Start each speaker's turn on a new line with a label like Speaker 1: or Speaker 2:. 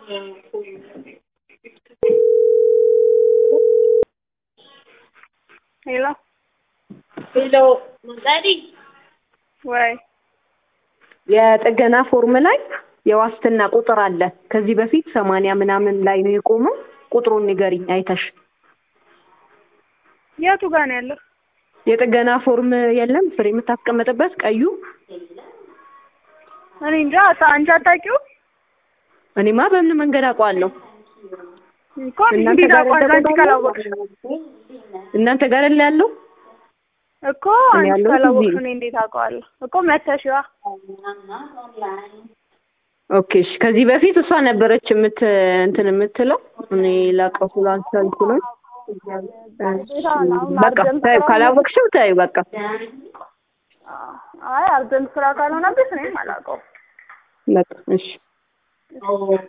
Speaker 1: ሄሎ
Speaker 2: ሄሎ መንጣሪ
Speaker 1: ወይ
Speaker 3: የጥገና ፎርም ላይ የዋስትና ቁጥር አለ። ከዚህ በፊት ሰማንያ ምናምን ላይ ነው የቆመው። ቁጥሩን ንገሪኝ አይተሽ።
Speaker 1: የቱ ጋር ነው ያለው?
Speaker 3: የጥገና ፎርም የለም ፍሬ የምታስቀምጥበት ቀዩ።
Speaker 1: እኔ እንጃ ታ- አንቺ አታውቂውም
Speaker 3: እኔማ በምን መንገድ አውቀዋለሁ?
Speaker 1: እኮ እንዴት አውቃለሁ? አንቺ ካላወቅሽ
Speaker 3: እናንተ ጋር ያለ ያለው
Speaker 1: እኮ
Speaker 3: እኔ
Speaker 1: አንቺ
Speaker 3: ያለሁት
Speaker 1: ካላወቅሽ
Speaker 3: እዚህ ነው።
Speaker 1: እኔ እንዴት አውቀዋለሁ? እኮ መተሽዋ
Speaker 3: ኦኬ እሺ። ከዚህ በፊት እሷ ነበረች የምት እንትን የምትለው እኔ ላቀው ስላልቻልኩኝ በቃ ታዩ ካላወቅሽው ታዩ በቃ
Speaker 1: አይ አርጀንት ስራ ካልሆነብሽ እኔም አላውቀውም።
Speaker 3: በቃ እሺ